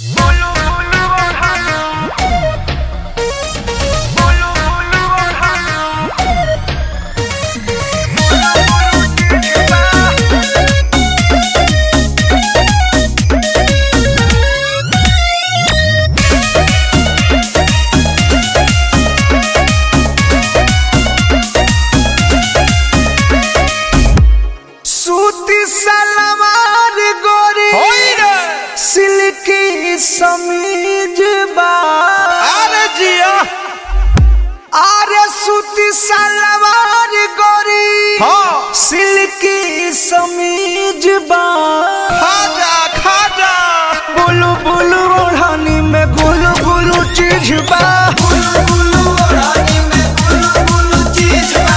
सूती सलवार गोरी सिल्की समीज बा अरे जिया अरे सूती सलवार गोरी हाँ। सिल्की समीज बा खाजा खाजा बुलु बुलु ओढ़नी में गुलु गुलु चीज बा बुलु बुलु ओढ़नी में गुलु गुलु चीज बा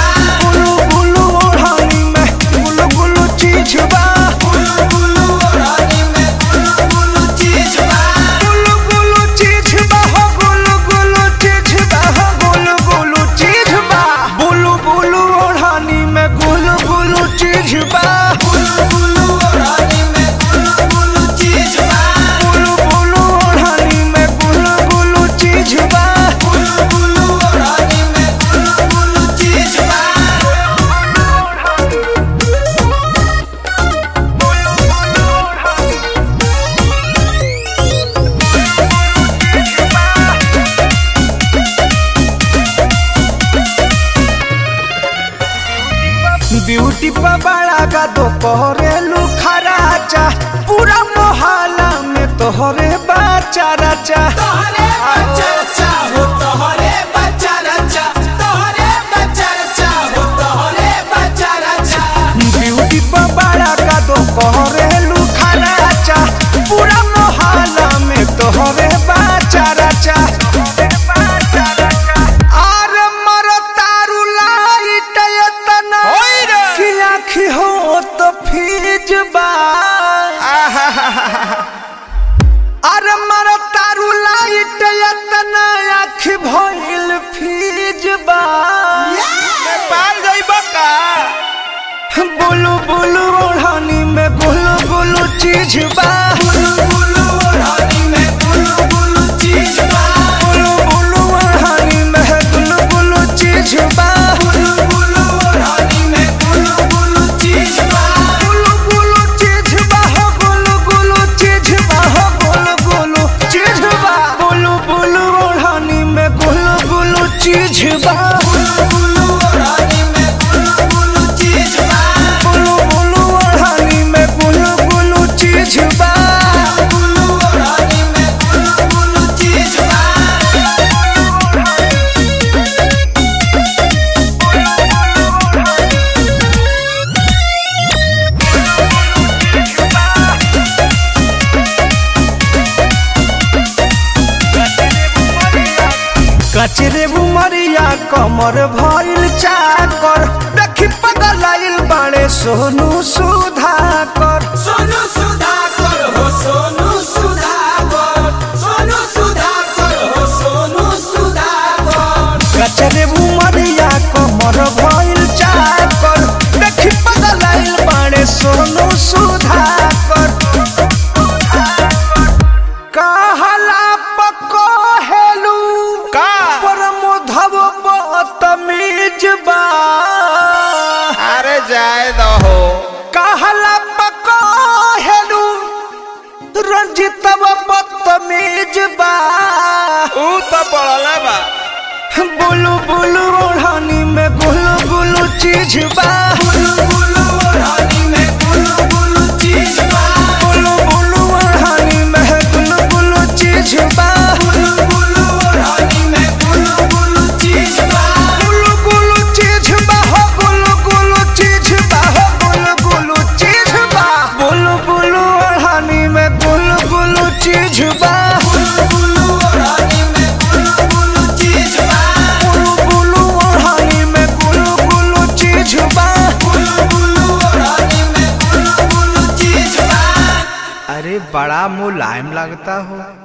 गुलु गुलु चीज बा हो गुलु गुलु चीज बा हो गुलु गुलु चीज बा बुलु बुलु ओढ़नी में गुलु गुलु चीज बा बुलु बुलु ओढ़नी में गुलु गुलु चीज बा बुलु बुलु ओढ़नी में गुलु गुलु चीज बा बुलु बुलु ओढ़नी में गुलु गुलु चीज बा ब्यूटी पर बड़ा का तो कोरेलू खराचा पूरा मोहल्ला में तोहरे बाचा राचा तोहरे बाचा राचा हो तोहरे बाचा राचा तोहरे बाचा राचा हो तोहरे बाचा राचा ब्यूटी पर बड़ा का तो कोरेलू खराचा पूरा मोहल्ला में तोहरे बाचा राचा अरे मरो तारू लाइट एतना होई रे। कि आँखी हो तो फीज बा अरे मरो तारू लाइट एतना आँखी भइल फीज बा नेपाल जाइबा का बुलु बुलु ओढ़नी में गुलु गुलु चीज बा बुलु बुलु ओढ़नी में गुलु गुलु चीज बा बुलु बुलु ओढ़नी में गुलु गुलु चीज बा बुलु बुलु ओढ़नी में गुलु गुलु चीज बा गुलु गुलु चीज बा हो गुलु गुलु चीज बा हो गुलु गुलु चीज बा बुलु बुलु ओढ़नी में गुलु गुलु चीज बा बुलु बुलु ओढ़नी में गुलु गुलु चीज बा बुलु बुलु ओढ़नी में गुलु गुलु चीज बा बुलु ओढ़नी में गुलु गुलु चीज बा कचरे बुमरिया कमर भइल चाकर देखी पगलाइल बाड़े सोनू सुधाकर सोनू सुधाकर हो सोनू सुधाकर सोनू सुधाकर हो सोनू सुधाकर कचरे बुमरिया कमर भइल चाकर देखी पगलाइल बाड़े सोनू सुधाकर कहला पको हेलू का परमोधव बतमीज बा अरे जाए दहो कहला पको हेलू रंजितव बतमीज बा ऊ तो पड़ला बा बुलु बुलु ओढ़नी में गुलु गुलु चीज बा बुलु बुलु ओढ़नी में गुलु गुलु चीज बा बुलु बुलु ओढ़नी में गुलु गुलु चीज बा बुलु बुलु ओढ़नी में गुलु गुलु चीज बा गुलु गुलु चीज बा हो गुलु गुलु चीज बा हो गुलु गुलु चीज बा बुलु बुलु ओढ़नी में गुलु गुलु चीज बा बुलु बुलु ओढ़नी में गुलु गुलु चीज बा गुलु गुलु ओढ़नी में गुलु गुलु चीज बा गुलु गुलु ओढ़नी में गुलु गुलु चीज बा अरे बड़ा मुलायम लगता हो